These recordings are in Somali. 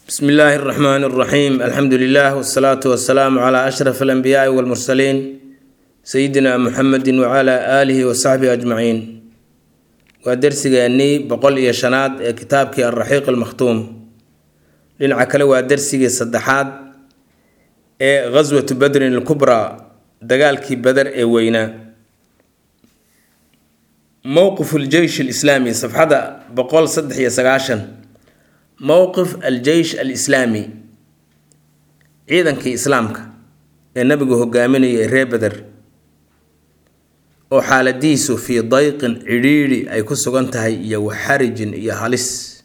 bsmi illaahi اraxmaan اraxiim alxamdu lilah wsalaatu wasalaamu cla ashraf alanbiyaai walmursaliin sayidina muxamedi wcla aalihi wasaxbihi ajmaciin waa dersigeennii boqol iyo shanaad ee kitaabkii alraxiiq almakhtuum dhinaca kale waa dersigii saddexaad ee ghaswatu badrin alkubraa dagaalkii bader ee weynaa mowqif aljeysh alislaami safxada boqol saddex iyo sagaashan mowqif aljeysh alislaami ciidankii islaamka ee nabigu hogaaminaya ee reer beder oo xaaladiisu fii dayqin cidhiidhi ay ku sugan tahay iyo waxarijin iyo halis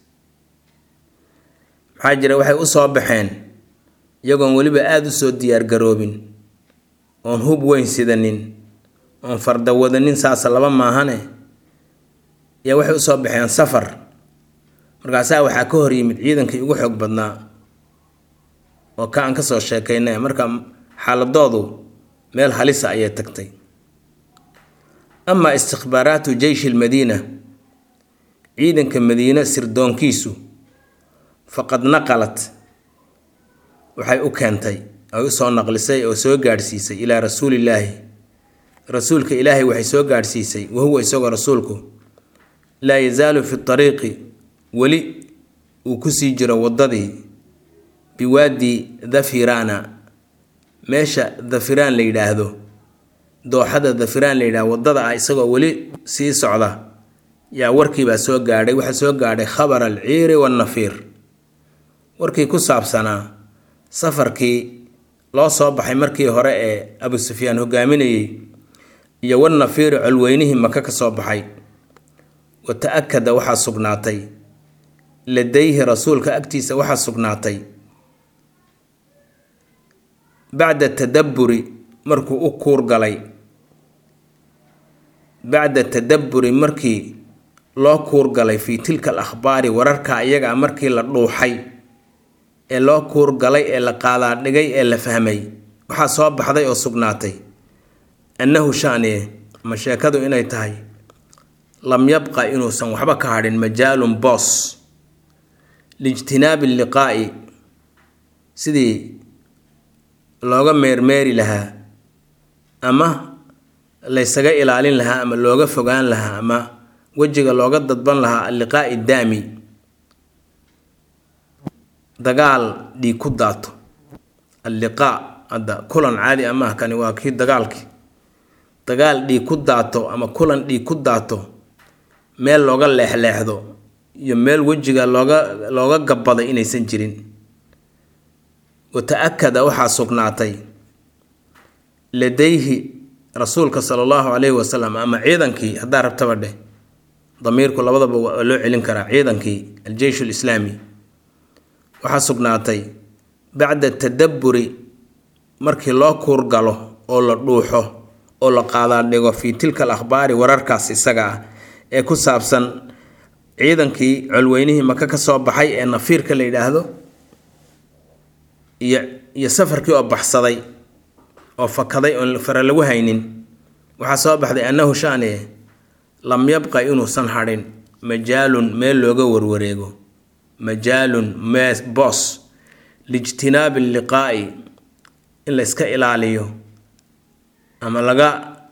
maxaa jira waxay u soo baxeen iyagoon weliba aada u soo diyaargaroobin oon hub weyn sidanin oon farda wadanin saasa laba maahane ayaa waxay usoo baxeen safar markaasaa waxaa ka hor yimid ciidankii ugu xoog badnaa oo ka aan kasoo sheekaynay marka xaaladoodu meel halisa ayay tagtay amaa istikhbaaraatu jeyshi lmadiina ciidanka madiine sirdoonkiisu faqad naqalat waxay u keentay ay usoo naqlisay oo soo gaadhsiisay ilaa rasuulillaahi rasuulka ilaahay waxay soo gaadhsiisay wahuwa isagoo rasuulku laa yazaalu fi ariiqi weli uu kusii jiro waddadii biwaadi dhafirana meesha dhafiraan la yidhaahdo dooxada dhafiraan la yidhahdo waddada ah isagoo weli sii socda yaa warkiibaa soo gaadhay waxaa soo gaadhay khabar alciiri waannafiir warkii ku saabsanaa safarkii loo soo baxay markii hore ee abu sufyaan hogaaminayey iyo wannafiiri colweynihii maka ka soo baxay wa ta-akada waxaa sugnaatay ladayhi rasuulka agtiisa waxaa sugnaatay bacda tadabburi markuu u kuurgalay bacda tadabburi markii loo kuurgalay fii tilka al akhbaari wararka iyaga markii la dhuuxay ee loo kuurgalay ee la qaadaadhigay ee la fahmay waxaa soo baxday oo sugnaatay annahu shaniye ama sheekadu inay tahay lam yabqa inuusan waxba ka hadhin majaalun boos liijtinaabi liqaa'i sidii looga meermeeri lahaa ama laysaga ilaalin lahaa ama looga fogaan lahaa ama wejiga looga dadban lahaa alliqaa'i daami dagaal dhiig ku daato alliqaa hadda kulan caadi amaah kani waa kii dagaalkii dagaal dhiig ku daato ama kulan dhiig ku daato meel looga leexleexdo iyo meel wejiga looga looga gabbaday inaysan jirin wa ta-akada waxaa sugnaatay ladayhi rasuulka sala allahu calayhi wasalam ama ciidankii haddaa rabtaba dheh damiirku labadaba waa loo celin karaa ciidankii aljeysh alislaami waxaa sugnaatay bacda tadabburi markii loo kuurgalo oo la dhuuxo oo la qaadaadhigo fii tilka al akhbaari wararkaas isaga ah ee ku saabsan ciidankii colweynihii maka ka soo baxay ee nafiirka la yidhaahdo iyo iyo safarkii oo baxsaday oo fakaday oon fara lagu haynin waxaa soo baxday annahu shaniye lam yabqa inuusan hadhin majaalun meel looga warwareego majaalun mees boos liijtinaabi liqaa'i in la yska ilaaliyo ama laga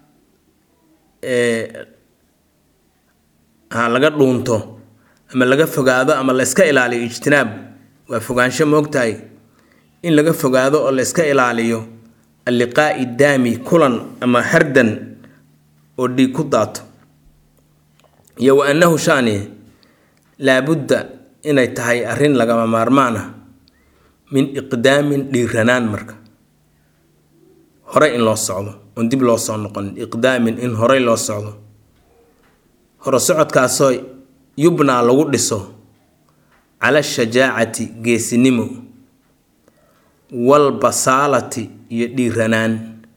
ha laga dhuunto ama laga fogaado ama la yska ilaaliyo ijtinaab waa fogaansho moogtahay in laga fogaado oo la yska ilaaliyo alliqaa'i daami kulan ama hardan oo dhiig ku daato iyo wa annahu shani laabudda inay tahay arrin lagama maarmaan ah min iqdaamin dhiiranaan marka horey in loo socdo oon dib loo soo noqonin iqdaamin in horey loo socdo hore socodkaasoo yubnaa lagu dhiso cala shajaacati geesinimo walbasaalati iyo dhiiranaan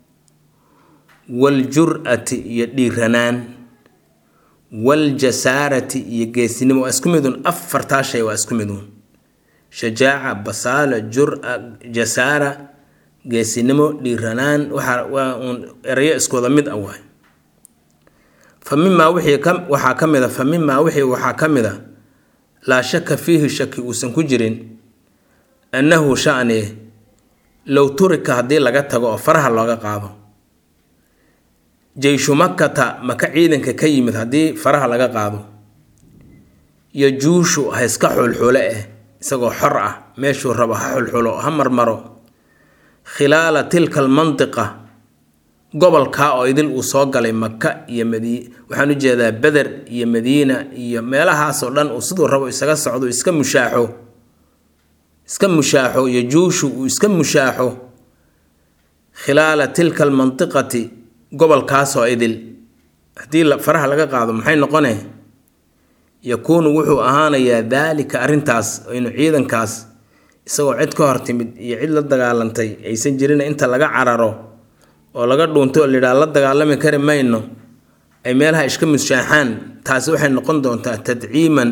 waljur-ati iyo dhiiranaan waljasaarati iyo geesinimo waa isku midun afartaa shay waa isku midun shajaaca basaala jura jasaara geesinimo dhiiranaan waxa waa uun erayo iskooda mid ah waay fa mimaa wixii ka waxaa ka mid a fa mimaa wixii waxaa ka mid a laa shaka fiihi shaki uusan ku jirin annahu shani low turika haddii laga tago oo faraha looga qaado jeyshu makata maka ciidanka ka yimid haddii faraha laga qaado iyo juushu ha iska xulxule eh isagoo xor ah meeshuu rabo ha xulxulo ha marmaro khilaala tilka almantiqa gobolkaa oo idil uu soo galay maka iyo madi waxaan u jeedaa beder iyo madiina iyo meelahaasoo dhan uu siduu rabo isaga socdo iska mushaaxo iska mushaaxo iyo juushu uu iska mushaaxo khilaala tilka almantiqati gobolkaasoo idil haddii faraha laga qaado maxay noqone yakuunu wuxuu ahaanayaa daalika arrintaas inu ciidankaas isagoo cid ka hor timid iyo cid la dagaalantay aysan jirin inta laga cararo oo laga dhuunto oo layidhaha la dagaalami kari mayno ay meelaha iska mushaaxaan taasi waxay noqon doontaa tadciiman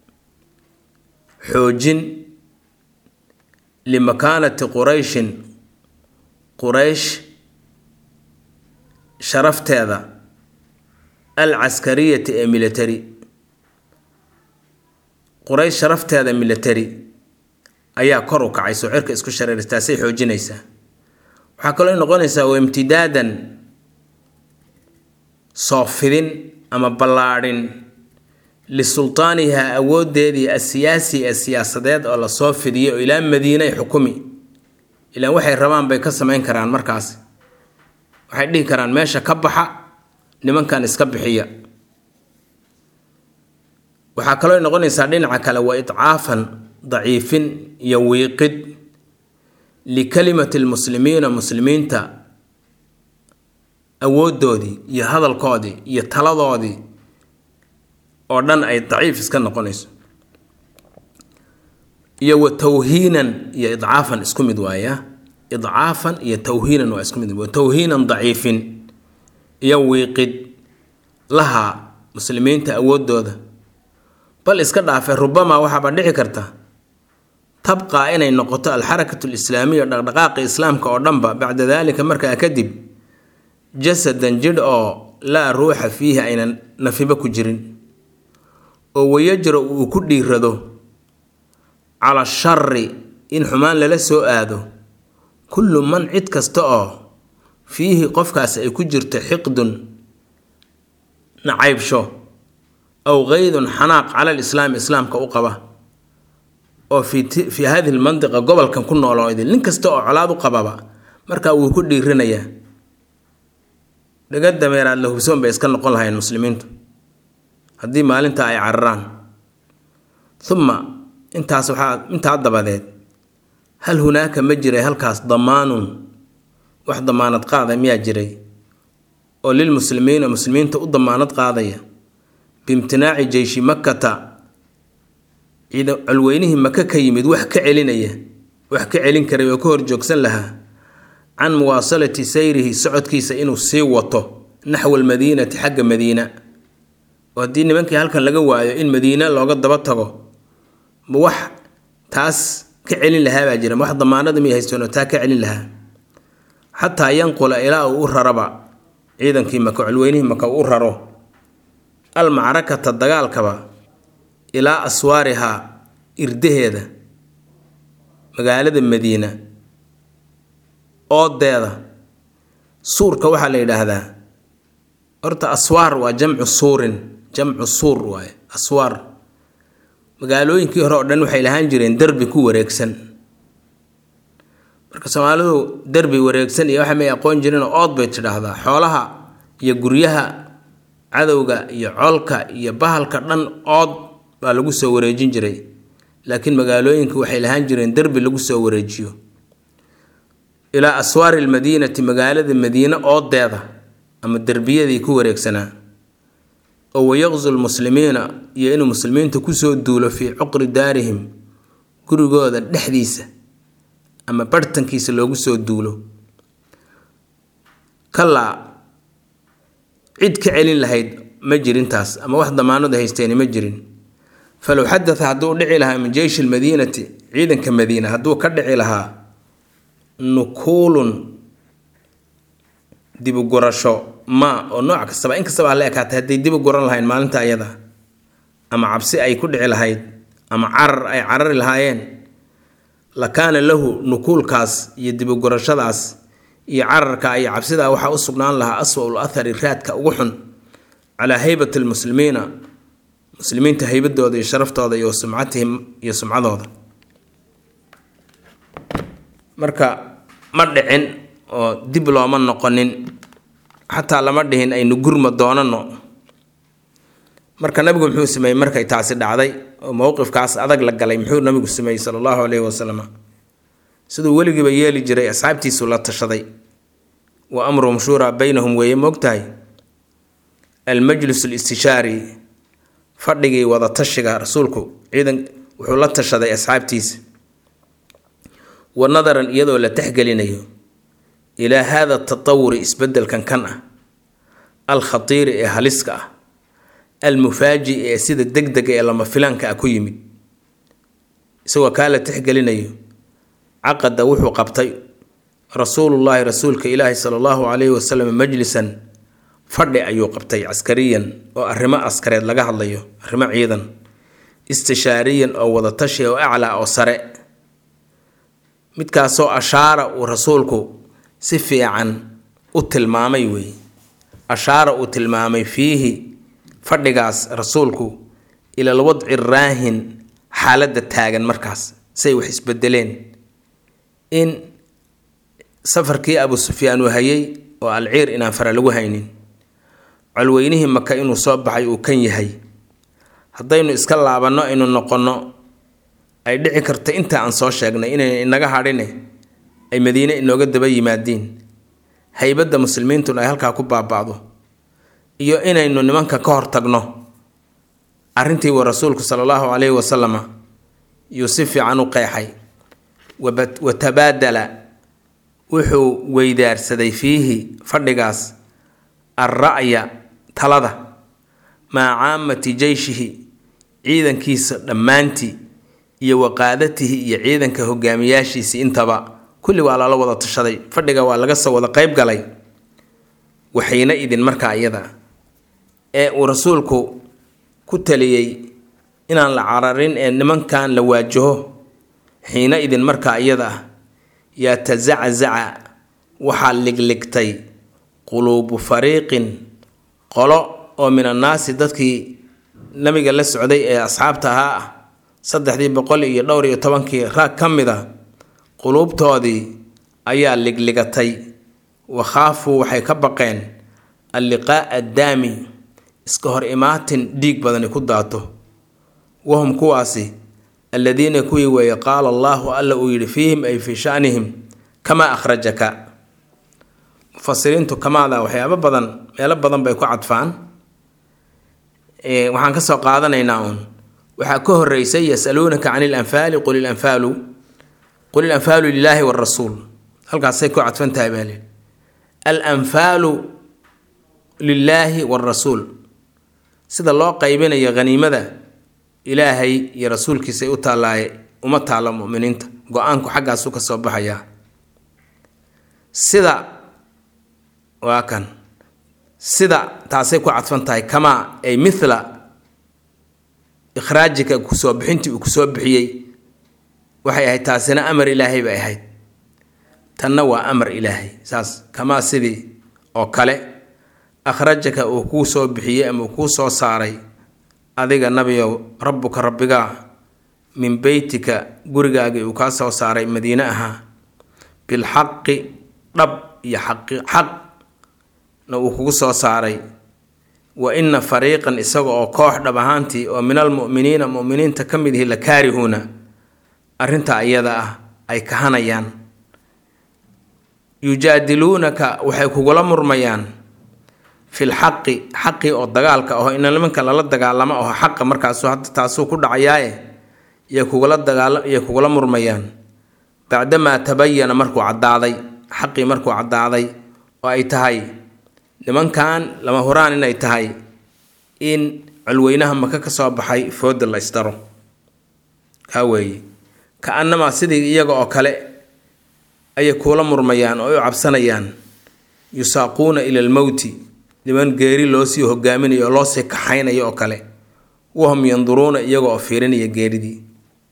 xoojin limakaanati qurayshin quraysh sharafteeda al caskariyati ee military quraysh sharafteeda military ayaa kor u kacay soo cirka isku shareeris taasay xoojinaysaa waxaa kaloo noqonaysaa waa imtidaadan soo fidin ama ballaadhin lisultaaniha awoodeedii asiyaasi ee siyaasadeed oo lasoo fidiyay oo ilaa madiine ay xukumi ilaan waxay rabaan bay ka samayn karaan markaas waxay dhihi karaan meesha ka baxa nimankan iska bixiya waxaa kaloo noqonaysaa dhinaca kale waa idcaafan daciifin iyo wiiqid likalimati lmuslimiina muslimiinta awoodoodii iyo hadalkoodii iyo taladoodii oo dhan ay daciif iska noqonayso iyo wa tawhiinan iyo idcaafan isku mid waaya idcaafan iyo tawhiinan waa isku mid wa tawhiinan daciifin iyo wiiqid laha muslimiinta awoodooda bal iska dhaafe rubamaa waxaaba dhici karta tabqaa inay noqoto alxarakatu alislaamiya dhaqdhaqaaqi islaamka oo dhanba bacda daalika markaa kadib jasadan jidh oo laa ruuxa fiihi aynan nafiba ku jirin oo wayajra uu ku dhiirado cala shari in xumaan lala soo aado kullu man cid kasta oo fiihi qofkaas ay ku jirto xiqdun nacaybsho aw qaydun xanaaq cala lislaami islaamka u qaba oo fii hadihi lmandiqa gobolkan ku nooloo idin nin kasta oo colaad u qababa markaa wuu ku dhiirinayaa dhaga dameeraad la hubsoon bay iska noqon lahayn muslimiintu haddii maalinta ay cararaan uma intaas waxaa intaa dabadeed hal hunaaka ma jiray halkaas damaanun wax damaanad qaada miyaa jiray oo lilmuslimiina muslimiinta u damaanad qaadaya biimtinaaci jeyshi makkata ciida colweynihii maka ka yimid wax ka celinaya wax ka celin karay oo ka horjoogsan lahaa can muwaasalati sayrihi socodkiisa inuu sii wato naxwa almadiinati xagga madiina oo haddii nimankii halkan laga waayo in madiina looga daba tago ma wax taas ka celin lahaa baa jira ma wax damaanada miy haystoonoo taa ka celin lahaa xataa yanqula ilaa uu u raraba ciidankii maka colweynihii maka uu u raro almacrakata dagaalkaba ilaa aswaarihaa irdaheeda magaalada madiina oodeeda suurka waxaa la yidhaahdaa horta aswaar waa jamcu suurin jamcu suur waaye aswaar magaalooyinkii hore oo dhan waxay lahaan jireen derbi ku wareegsan marka soomaalidu derbi wareegsan iyo waxa may aqoon jireen oo ood bay tidhaahdaa xoolaha iyo guryaha cadowga iyo colka iyo bahalka dhan ood baa lagu soo wareejin jiray laakiin magaalooyinku waxay lahaan jireen derbi lagu soo wareejiyo ilaa aswaari almadiinati magaalada madiine oodeeda ama derbiyadii ku wareegsanaa oo wayaqzu lmuslimiina iyo inuu muslimiinta kusoo duulo fii cuqri daarihim gurigooda dhexdiisa ama barhtankiisa loogu soo duulo kalaa cid ka celin lahayd ma jirintaas ama wax damaanadu haysteeni ma jirin falow xadaa hadduu dhici lahaa min jeyshi lmadiinati ciidanka madiina hadduu ka dhici lahaa nukuulun dibugurasho ma oo nooc kastaba in kastaba hala ekaatay hadday dibu guran lahayn maalinta ayada ama cabsi ay ku dhici lahayd ama carar ay carari lahaayeen la kaana lahu nukuulkaas iyo dibugurashadaas iyo cararka iyo cabsidaa waxaa u sugnaan lahaa aswa-ul athari raadka ugu xun calaa haybati lmuslimiina muslimiinta haybadooda iyo sharaftooda iyo sumcatihim iyo sumcadooda marka ma dhicin oo dib looma noqonin xataa lama dhihin aynu gurma doonano marka nabigu muxuu sameeyey markay taasi dhacday oo mowqifkaas adag la galay muxuu nabigu sameeyey sala allahu caleyhi wasalam siduu weligiiba yeeli jiray asxaabtiisu la tashaday wa amruhum shuuraa baynahum weeye moogtahay almajlis listishaari fadhigii wada tashiga rasuulku ciidan wuxuu la tashaday asxaabtiisa wa nadaran iyadoo la texgelinayo ilaa haada tatawuri isbedelkan kan ah alkhatiiri ee haliska ah almufaaji ee sida deg dega ee lama filaanka ah ku yimid isagoo kaa la texgelinayo caqada wuxuu qabtay rasuulullaahi rasuulka ilaahi sala allahu calayhi wasalam majlisan fadhi ayuu qabtay caskariyan oo arrimo askareed laga hadlayo arrimo ciidan istishaariyan oo wadatashi oo aclaa oo sare midkaasoo ashaara uu rasuulku si fiican u tilmaamay weeye ashaara uu tilmaamay fiihi fadhigaas rasuulku ilal wadci raahin xaaladda taagan markaas say wax isbedeleen in safarkii abu sufyaan uu hayay oo alciir inaan fara lagu haynin colweynihii maka inuu soo baxay uu kan yahay haddaynu iska laabanno aynu noqonno ay dhici karta inta aan soo sheegnay inay inaga hadhine ay madiine inooga daba yimaadiin haybadda muslimiintuna ay halkaa ku baaba'do iyo inaynu nimanka ka hor tagno arrintii wa rasuulku sala allahu calayhi wasalama yuu si fiican u qeexay wa tabaadala wuxuu weydaarsaday fiihi fadhigaas alra'ya talada maca caamati jeyshihi ciidankiisa dhammaantii iyo waqaadatihi iyo ciidanka hogaamiyaashiisii intaba kulli waa lala wada tashaday fadhiga waa laga soo wada qeyb galay waxayna idin markaa iyada ee uu rasuulku ku taliyey inaan la cararin ee nimankan la waajaho xiina idin markaa iyada ah yatazaczaca waxaa ligligtay quluubu fariiqin qolo oo min annaasi dadkii nabiga la socday ee asxaabta ahaa ah saddexdii boqol iyo dhowr iyo tobankii raag ka mid a quluubtoodii ayaa ligligatay wakhaafuu waxay ka baqeen alliqaa'a addaami iska hor imaatin dhiig badani ku daato wahum kuwaasi alladiina kuwii weeye qaala allaahu alla uu yidhi fiihim ay fii shanihim kamaa akhrajaka mufasiriintu kamaada waxyaabo badan meelo badan bay ku cadfaan waxaan kasoo qaadanaynaa uun waxaa ka horeysay yasaluunaka can ilanfaali qul ilanfaalu qul ilanfaalu lilaahi warasuul halkaasay ku cadfan tahay baa lihi alanfaalu lilaahi warasuul sida loo qaybinayo haniimada ilaahay iyo rasuulkiisay u taallaaye uma taalo muminiinta go-aanku xaggaasu ka soo baxayaa sida waa kan sida taasay ku cadfan tahay kamaa ay mithla ikhraajika kusoo bixintii uu kusoo bixiyey waxay ahayd taasina amar ilaahay bay ahayd tanna waa amar ilaahay saas kamaa sidii oo kale akhrajaka uu kuu soo bixiyey ama uu kuu soo saaray adiga nabiyow rabbuka rabbigaa min beytika gurigaagii uu kaa soo saaray madiine ahaa bilxaqi dhab iyo xaqi xaqna uu kugu soo saaray wa ina fariiqan isaga oo koox dhab ahaantii oo min almu'miniina mu'miniinta ka mid ihi la kaarihuuna arrintaa iyada ah ay kahanayaan yujaadiluunaka waxay kugula murmayaan fil xaqi xaqii oo dagaalka aho ina nimanka lala dagaalamo aho xaqa markaasu hadda taasuu ku dhacayaaye yay kugula dagaala yay kugula murmayaan bacdamaa tabayana markuu caddaaday xaqii markuu caddaaday oo ay tahay nimankan lama huraan inay tahay in colweynaha maka ka soo baxay fooda la isdaro kaa weeye ka annamaa sidii iyaga oo kale ayay kuula murmayaan oo u cabsanayaan yusaaquuna ila almowti niman geeri loosii hogaaminayo oo loosii kaxaynayo oo kale wahum yanduruuna iyaga oo fiirinaya geeridii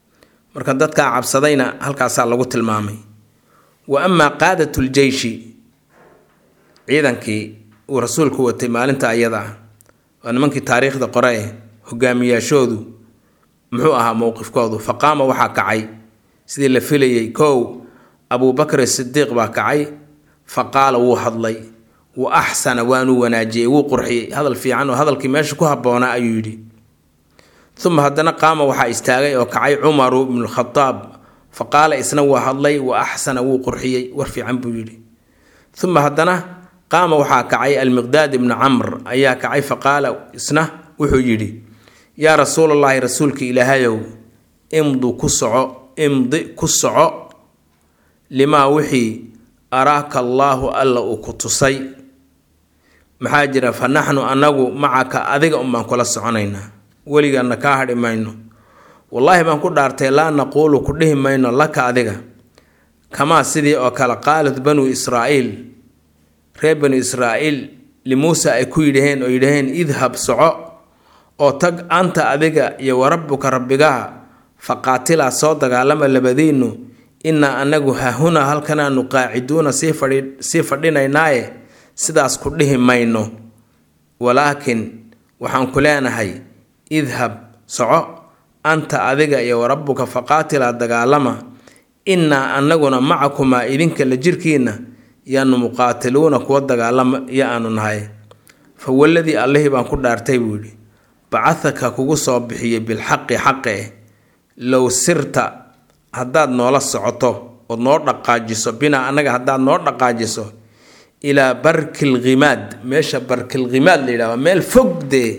marka dadkaa cabsadayna halkaasaa lagu tilmaamay wa amaa qaadatul-jeyshi ciidankii uu rasuulku watay maalinta ayada ah waa nimankii taariikhda qore eh hogaamiyaashoodu muxuu ahaa mowqifkoodu fa qaama waxaa kacay sidii la filayay kow abuubakr sidiiq baa kacay fa qaala wuu hadlay wa axsana waanuu wanaajiyey wuu qurxiyey hadal fiican oo hadalkii meesha ku habboonaa ayuu yidhi uma haddana qaama waxaa istaagay oo kacay cumaru ibnukhadaab fa qaala isna waa hadlay wa axsana wuu qurxiyey war fiican buu yidhi uma haddana qaama waxaa kacay almiqdaad ibnu camr ayaa kacay fa qaala isna wuxuu yidhi yaa rasuulallaahi rasuulka ilaahayow imdu ku soco imdi ku soco limaa wixii araaka allaahu alla uu ku tusay maxaa jira fa naxnu annagu macaka adiga unbaan kula soconaynaa weligaana kaa hadhi mayno wallaahi baan ku dhaartay laa naquulu ku dhihi mayno laka adiga kamaa sidii oo kale qaalat banuu israa'iil reer banu israa'iil limuusa ay ku yidhaheen oo yidhaheen idhab soco oo tag anta adiga iyo warabbuka rabbigaha fa qaatilaa soo dagaalama labadiinnu innaa anagu hahunaa halkanaanu qaaciduuna sii fadhinaynaaye sidaas ku dhihi mayno walaakin waxaan ku leenahay idhab soco anta adiga iyo warabbuka faqaatilaa dagaalama innaa annaguna macakumaa idinka la jirkiinna yaanu muqaatiluuna kuwa dagaalama iyo aanu nahay fa waladii allihii baan ku dhaartay buu yidhi bacahaka kugu soo bixiyey bilxaqi xaqe eh low sirta haddaad noola socoto ood noo dhaqaajiso binaa annaga haddaad noo dhaqaajiso ilaa barkilghimaad meesha barkilghimaad la yidhaha waa meel fog dee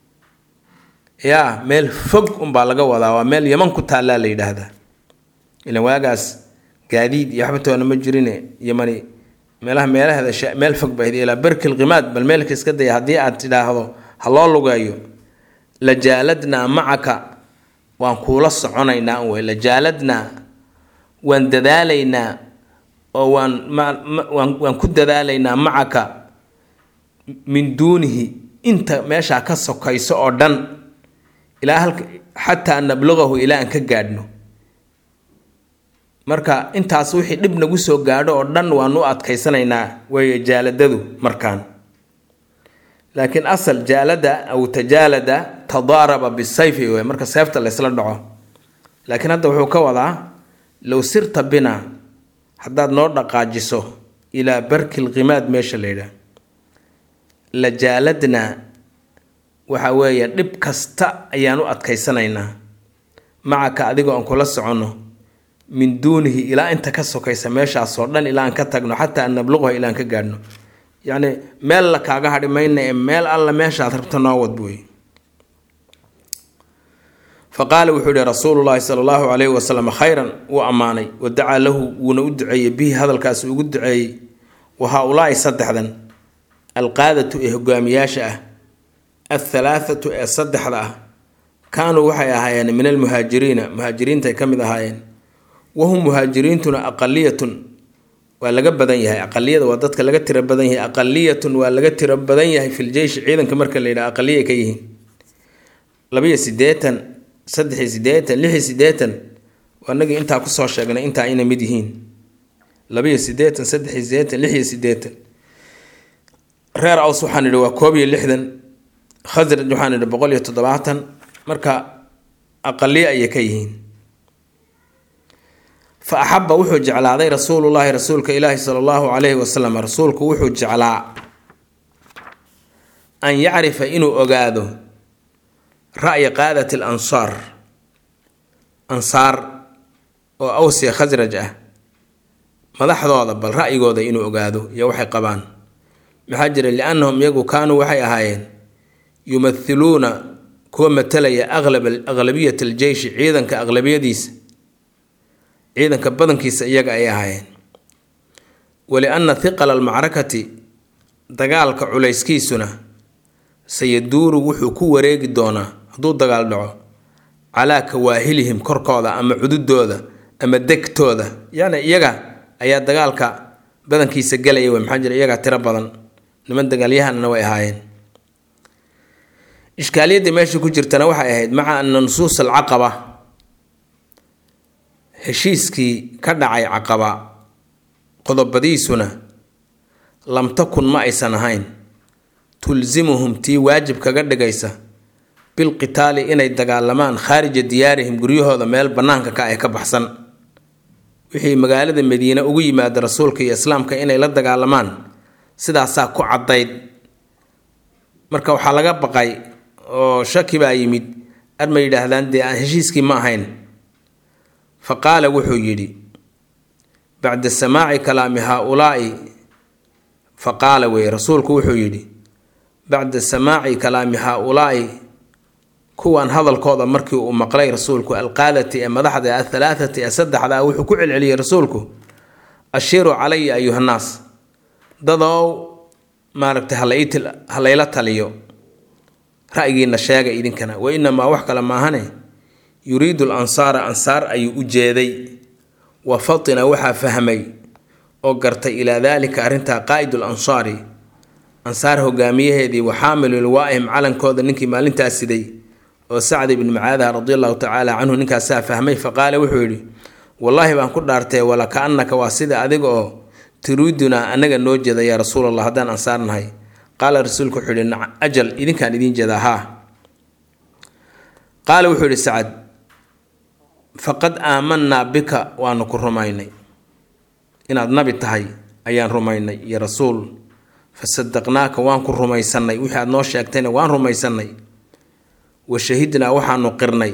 yaa meel fog unbaa laga wadaa waa meel yaman ku taallaa la yidhaahdaa ilan waagaas gaadiid iyo waxbatoona ma jirine yamani meelaha meelaheeda meel fog bayd ilaa barkilghimaad bal meelka iska daya haddii aad tidhaahdo ha loo lugeeyo lajaaladnaa macaka waan kuula soconaynaa wey lajaaladnaa waan dadaalaynaa oo waan waan waan ku dadaalaynaa macaka min duunihi inta meeshaa ka sokayso oo dhan ilaa halka xataa nabluqahu ilaa aan ka gaadhno marka intaas wixii dhib nagu soo gaadho oo dhan waan u adkaysanaynaa weeye jaaladadu markaan laakiin asal jaalada aw tajaalada tadaaraba bisayfi wey marka seefta laysla dhaco laakiin hadda wuxuu ka wadaa low sirta bina haddaad noo dhaqaajiso ilaa barkil qimaad meesha la yidhaah la jaaladnaa waxa weeye dhib kasta ayaan u adkaysanaynaa macaka adigoo aan kula soconno min duunihi ilaa inta ka sokaysa meeshaasoo dhan ilaa aan ka tagno xataa an nabluqaha ilaa aan ka gaadhno yacni meel la kaaga hadhi mayna ee meel alla meeshaad rabto noo wad buy fa qaala wuxuu yihi rasuulu llaahi sala allahu calayhi wasalam khayran wuu ammaanay wa dacaa lahu wuuna u duceeyey bihi hadalkaasi ugu duceeyey wa haa-ulaa'i saddexdan alqaadatu ee hogaamiyaasha ah athalaathatu ee saddexda ah kaanuu waxay ahaayeen min almuhaajiriina muhaajiriintaay ka mid ahaayeen wahum muhaajiriintuna aqaliyatun waa laga badan yahay aqaliyada waa dadka laga tiro badan yahay aqaliyatun waa laga tiro badan yahay fil jeyshi ciidanka marka la yidhaha aqaliya ka yihiin labiyo sideetan saddexiyo sideetan lixiyo sideetan waa nagii intaa kusoo sheegnay intaa inay mid yihiin labiyo sideetan saddexiyo sideetan lixiyo sideetan reer aws waxaan idhi waa koob iyo lixdan khasraj waxaan idhi boqol iyo toddobaatan marka aqaliye ayay ka yihiin fa axaba wuxuu jeclaaday rasuulullaahi rasuulka ilaahi sala allahu calayhi wasalam rasuulku wuxuu jeclaa an yacrifa inuu ogaado ra'ya qaadati al ansaar ansaar oo awsiya khasraj ah madaxdooda bal ra'yigooda inuu ogaado iyo waxay qabaan maxaa jira liannahum iyagu kaanuu waxay ahaayeen yumathiluuna kuwa matalaya aqlab aqlabiyat aljeyshi ciidanka aqlabiyadiisa ciidanka badankiisa iyaga ay ahaayeen walianna hiqala almacrakati dagaalka culayskiisuna sayaduuru wuxuu ku wareegi doonaa hadduu dagaal dhaco calaa kawaahilihim korkooda ama cududooda ama degtooda yani iyaga ayaa dagaalka badankiisa gelaya wey maxaa jira iyagaa tiro badan niman dagaalyahanna way ahaayeen ishkaaliyadda meesha ku jirtana waxay ahayd maca ana nusuus alcaqaba heshiiskii ka dhacay caqaba qodobadiisuna lam takun ma aysan ahayn tulsimuhum tii waajib kaga dhigaysa bilqitaali inay dagaalamaan khaarija diyaarihim guryahooda meel bannaanka ka ay ka baxsan wixii magaalada madiine ugu yimaada rasuulka iyo islaamka inay la dagaalamaan sidaasaa ku caddayd marka waxaa laga baqay oo shaki baa yimid ar ma yidhaahdaan dee aan heshiiskii ma ahayn fa qaala wuxuu yidhi bacda samaaci kalaami haa-ulaa'i fa qaala weye rasuulku wuxuu yidhi bacda samaaci kalaami haa-ulaa'i kuwan hadalkooda markii uu maqlay rasuulku alqaadati ee madaxda athalaathati ee saddexda ah wuxuu ku celceliyey rasuulku ashiiruu calaya ayuhannaas dadow maaragtay ha layla taliyo ra'yigiina sheega idinkana wa inamaa wax kale maahane yuriidu l ansaara ansaar ayuu u jeeday wa fatina waxaa fahmay oo gartay ilaa daalika arrintaa qaa'idul ansaari ansaar hogaamiyaheedii wa xaamilul waa'im calankooda ninkii maalintaas siday oo sacd ibni macaadaha radi allahu tacaala canhu ninkaasaa fahmay faqaala wuxuu yidhi wallaahi baan ku dhaartee wala ka-annaka waa sida adiga oo turiidunaa anaga noo jeeda yaa rasuul allah haddaan ansaar nahay qaala rasuulku wuxuu yihi ajal idinkaan idiin jeedaa haa qaala wuxuu yihi sacad faqad aamanaa bika waanu ku rumaynay inaad nabi tahay ayaan rumaynay iyo rasuul fa sadaqnaaka waan ku rumaysannay wixii aad noo sheegtayna waan rumaysannay wa shahidnaa waxaanu qirnay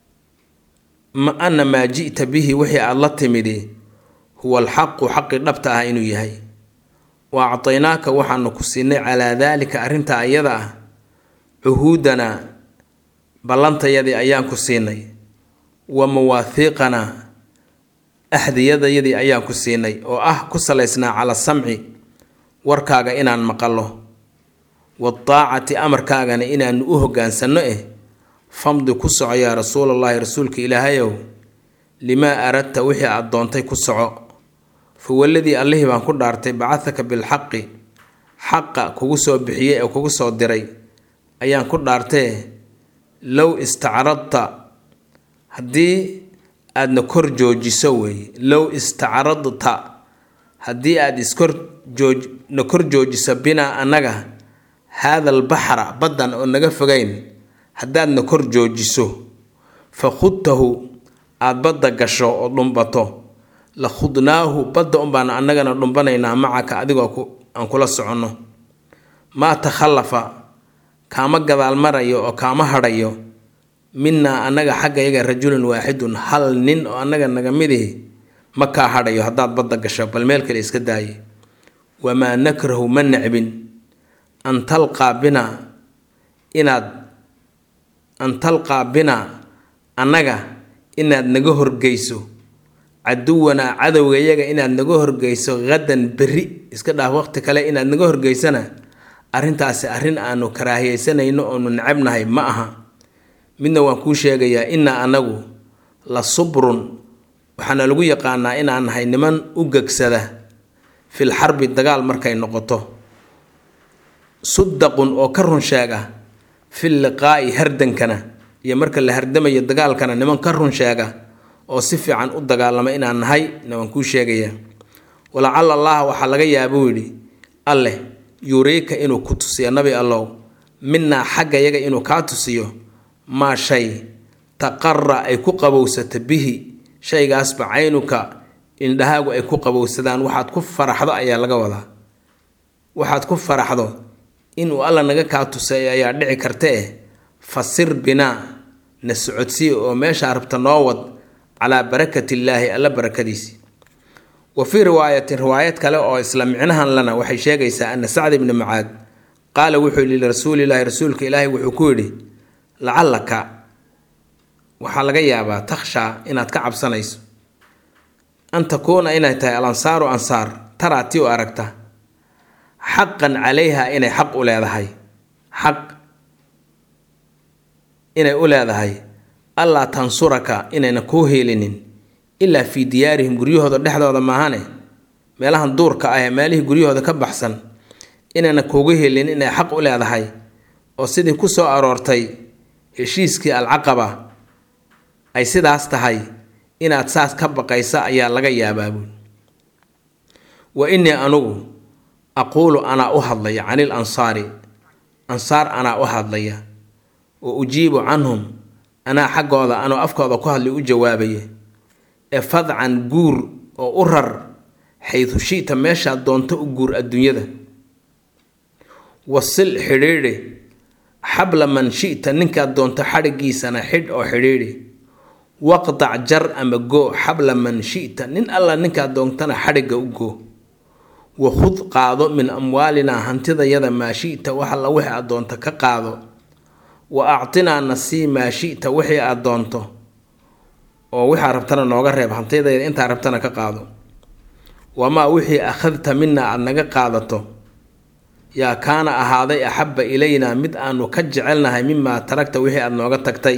ma ana maa ji'ta bihi wixii aada la timidi huwa alxaqu xaqi dhabta ah inuu yahay wa actaynaaka waxaanu ku siinay calaa daalika arrintaa iyada ah cuhuudanaa ballantayadii ayaan ku siinay wa mawaahiiqanaa axdiyadayadii ayaan ku siinay oo ah ku salaysnaa cala samci warkaaga inaan maqallo wadaacati amarkaagana inaanu u hoggaansanno eh famdi ku soco yaa rasuulallaahi rasuulka ilaahayow limaa aradta wixii aad doontay ku soco fa waladii allihii baan ku dhaartay bacadaka bilxaqi xaqa kugu soo bixiyey ee kugu soo diray ayaan ku dhaartee low istacradta haddii aadna kor joojiso weeye low istacradta haddii aada iskor jooj na kor joojiso binaa annaga haada albaxra baddan oo naga fogayn haddaadna kor joojiso fa khudtahu aada badda gasho oo dhumbato la khudnaahu badda unbaan annagana dhumbanaynaa macaka adigoo aan kula soconno maa takhallafa kaama gadaal marayo oo kaama hadhayo minaa annaga xaggayaga rajulun waaxidun hal nin oo annaga naga midihi ma kaa hadhayo haddaad badda gasho bal meel kale iska daaye wamaa nakrahu ma necbin an talqaa binaa inaad an talqaa binaa annaga inaad naga horgeyso caduwanaa cadowgayaga inaad naga horgeyso hadan berri iska dhaaf waqti kale inaad naga horgeysana arrintaasi arrin aanu karaahiyeysanayno oonu necabnahay ma aha midna waan kuu sheegayaa innaa annagu la subrun waxaana lagu yaqaanaa inaan nahay niman u gegsada fil xarbi dagaal markay noqoto sudaqun oo ka run sheega fil liqaa'i hardankana iyo marka la hardamayo dagaalkana niman ka run sheega oo si fiican u dagaalama inaan nahay na waan kuu sheegayaa walacala allaha waxaa laga yaabuu yidhi alleh yuriika inuu ku tusiyo nabi allow minaa xaggayaga inuu kaa tusiyo maa shay taqara ay ku qabowsato bihi shaygaasba caynuka indhahaagu ay ku qabowsadaan waxaad ku faraxdo ayaa laga wadaa waxaad ku faraxdo inuu alla naga kaa tusay ayaa dhici karta eh fasir binaa na socodsii oo meeshaa rabta noo wad calaa barakatillaahi alla barakadiisi wa fii riwaayatin riwaayad kale oo isla micnahan lana waxay sheegaysaa ana sacd ibni macaad qaala wuxuu yidhi lirasuulilaahi rasuulka ilaahi wuxuu ku yidhi lacallaka waxaa laga yaabaa takhshaa inaad ka cabsanayso an takuuna inay tahay al ansaaru ansaar taraa tii u aragta xaqan calayha inay xaq u leedahay xaq inay u leedahay allaa tansuraka inayna kuu heelinin ilaa fii diyaarihim guryahooda dhexdooda maahane meelahan duurka ah ee meelihii guryahooda ka baxsan inayna kuugu helin inay xaq u leedahay oo sidii ku soo aroortay heshiiskii alcaqaba ay sidaas tahay inaad saas ka baqaysa ayaa laga yaabaa buul wa innii anugu aquulu anaa u hadlaya canil ansaari ansaar anaa u hadlaya wa ujiibu canhum anaa xaggooda anoo afkooda ku hadlay u jawaabaya ee fadcan guur oo u rar xaydu shita meeshaad doonto u guur adduunyada wasil xidhiidhi xabla man shita ninkaad doonto xadhigiisana xidh oo xidhiidhi waqdac jar ama goo xabla man shita nin alla ninkaad doontana xadhigga u goo wakhud qaado min amwaalinaa hantidayada maa shita wax alla wixii aad doonto ka qaado wa actinaa nasii maa shita wixii aad doonto oo waxaa rabtana nooga reeb hantidayada intaa rabtana ka qaado wamaa wixii akhadta mina aada naga qaadato yaa kaana ahaaday axabba ilaynaa mid aanu ka jecelnahay mimaa taragta wixii aada nooga tagtay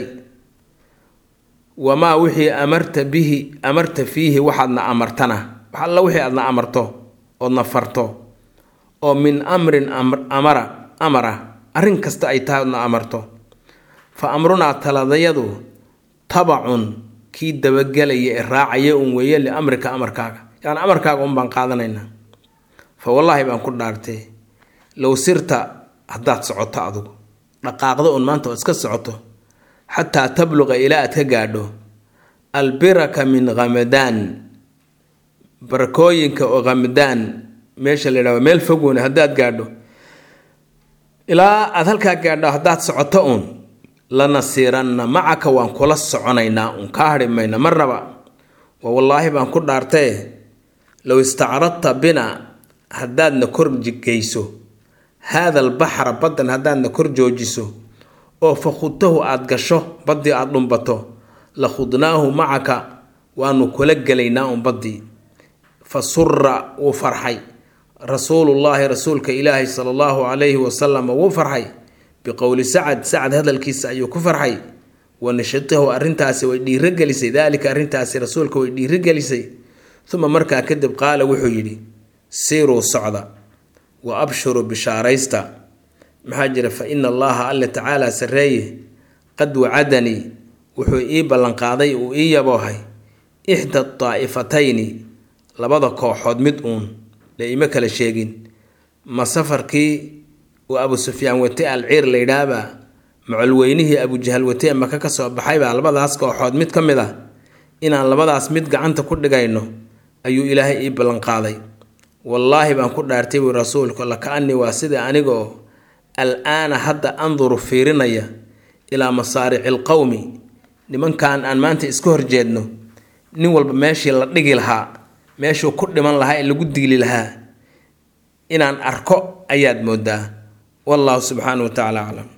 wamaa wixii amarta bihi amarta fiihi waxaadna amartana wax alla wixii aadna amarto oodna farto oo min amrin amara amara arrin kasta ay tahay oodna amarto fa amrunaa taladayadu tabacun kii dabagelaya ee raacaya un weeye liamrika amarkaaga yacni amarkaaga un baan qaadanaynaa fa wallaahi baan ku dhaartay low sirta haddaad socoto adugu dhaqaaqdo un maanta oo iska socoto xataa tabluqa ilaa aad ka gaadho albiraka min khamadaan barakooyinka oo khamadaan meesha la yidhahdo meel fogweyne haddaad gaadho ilaa aada halkaa gaadho haddaad socoto uun lanasiiranna macaka waan kula soconaynaa uun kaa hadhi mayna marnaba waa wallaahi baan ku dhaartaye low istacradta bina haddaadna kor geyso haada albaxra baddan haddaadna kor joojiso oo fa khudtahu aada gasho baddii aada dhumbato la khudnaahu macaka waanu kula gelaynaa un baddii fa sura wuu farxay rasuulullaahi rasuulka ilaahi sala allahu calayhi wasalam wuu farxay biqowli sacad sacad hadalkiisa ayuu ku farxay wa nashitahu arrintaasi way dhiirogelisay daalika arrintaasi rasuulka way dhiirogelisay uma markaa kadib qaala wuxuu yidhi siiruu socda wa abshuruu bishaaraysta maxaa jira fa ina allaha alla tacaala sarreeye qad wacadanii wuxuu ii ballanqaaday uu ii yaboohay ixda daa'ifatayni labada kooxood mid uun la ima kala sheegin ma safarkii uu abu sufyaan wate al ciir la yidhaahbaa macolweynihii abujahal watee maka ka soo baxaybaa labadaas kooxood mid ka mid ah inaan labadaas mid gacanta ku dhigayno ayuu ilaahay ii ballanqaaday wallaahi baan ku dhaartay buu rasuulku laka-anii waa sida aniga oo al-aana hadda anduru fiirinaya ilaa masaarici lqowmi nimankan aan maanta iska horjeedno nin walba meeshii la dhigi lahaa meeshuu ku dhiman lahaa ee lagu diili lahaa inaan arko ayaad moodaa wallahu subxaanahu wa tacala aclam